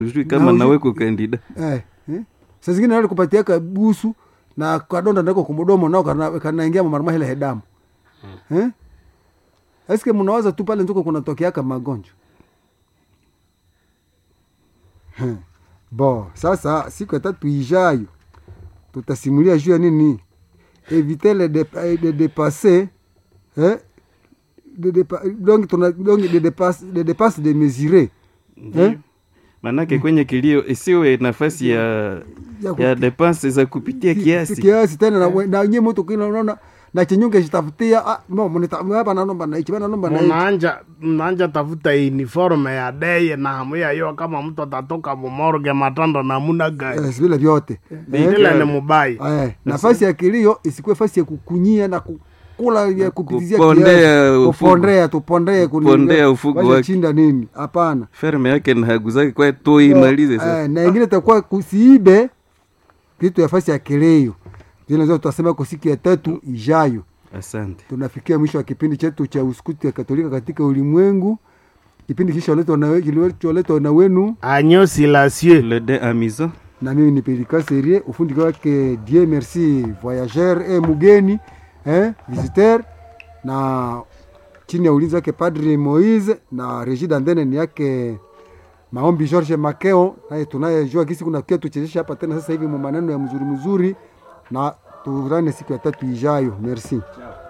sijui kama Na nawe uju- kukandida eh, eh? saa zingine nali kupatia kabusu na kadonda ndako kumudomo nao kana- kanaingia mamarama hele hedamu eh? eske mnawaza tu pale nzuko kunatokeaka magonjwa Hmm. bo sasa siku ya tatu ijayo tutasimulia juu ya nini eviter le dep de dépasser eh? de dépa donc tuna donc de dépasse de dépasse de mesurer eh? manake kwenye kilio isiwe nafasi ya Ya ya kupi- depense za kupitia kiasi kiasi tena na, we- na nye mtu kila unaona na chenyunge jitafutia ah, mo mnita hapa naomba na hichi bana naomba na hichi mnaanja mnaanja tafuta uniforme ya deye na hamu yayo kama mtu atatoka mumorge matanda namuna gani eh, vile vyote eh, ile ni mubai eh, nafasi ya kilio isikuwe fasi ya kukunyia na kukula ya kupitizia Kupondea kiasi. ufugo. kupondea tupondee kuni- Kupondea ufugo wacha wake. chinda nini hapana ferme yake na hagu zake kwa tu imalize sasa eh, na ingine itakuwa kusiibe kitu ya fasi ya kilio zile zote tutasema kwa siku ya tatu ijayo asante tunafikia mwisho wa kipindi chetu cha uskuti ya katolika katika ulimwengu kipindi kisholetwa na, kilicholetwa na wenu agneau silencieux le de amizo na mimi ni pelika serie ufundi wake die merci voyageur e mugeni eh, visiteur na chini ya ulinzi wake padri moise na regi dandene ni yake maombi george makeo naye tunayejua kisi kuna kia tuchezesha hapa tena sasa hivi mu maneno ya mzuri mzuri na turane siku ya tatu ijayo merci